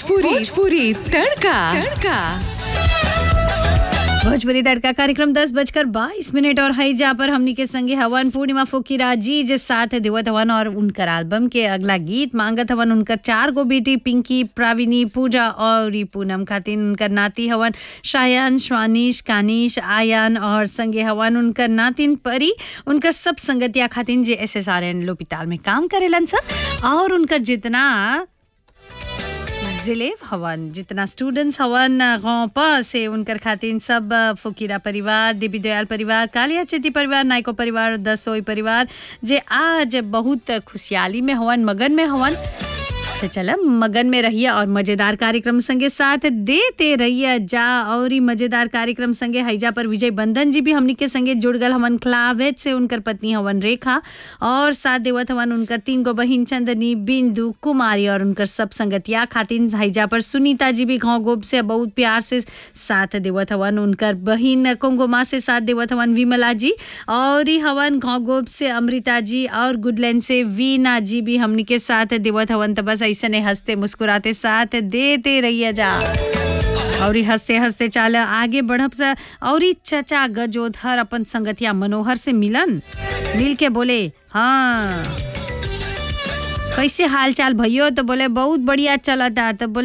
भोजपुरी भोजपुरी तड़का तड़का भोजपुरी तड़का कार्यक्रम दस बजकर बाईस मिनट और हई जा पर हमनी के संगे हवन पूर्णिमा फुकीरा जी जे साथ देवत हवन और उनकर एल्बम के अगला गीत मांगत हवन उनकर चार गो बेटी पिंकी प्राविनी पूजा और ई पूनम खातिन उनकर नाती हवन शायान स्वानिश कानिश आयान और संगे हवन उनकर नातिन परी उनकर सब संगतिया खातिन जे एस एस आर एन लोपिताल में काम करेलन सर और उनकर जितना जिले हवन जितना स्टूडेंट्स हवन गाँव प से उनकर खातिन सब फुकीरा परिवार देवी दयाल परिवार कालिया चेती परिवार नायको परिवार दसोई परिवार जे आज बहुत खुशहाली में हवन मगन में हवन तो चल मगन में रहिए और मजेदार कार्यक्रम संगे साथ देते रहिए जा और ही मजेदार कार्यक्रम संगे हैजा पर विजय बंधन जी भी हमनी के संगे जुड़ गल हवन क्लावेज से उनकर पत्नी हवन रेखा और साथ देवत हवन उनकर तीन गो बहिन चंदनी बिंदु कुमारी और उनकर सब संगतिया खातिन हैजा पर सुनीता जी भी गाँव गोब से बहुत प्यार से साथ देवत हवन उनकर बहिन कोंगोमा से साथ देवत हवन विमला जी और ही हवन गाँव गोब से अमृता जी और गुडलैंड से वीना जी भी हमनी के साथ देवत हवन तो बस ऐसे हंसते मुस्कुराते साथ देते रहिए जा और ही हंसते हंसते चाल आगे बढ़ब से और ही चचा गजोधर अपन संगतिया मनोहर से मिलन मिल के बोले हाँ कैसे हाल चाल भैयो तो बोले बहुत बढ़िया चलता तो बोले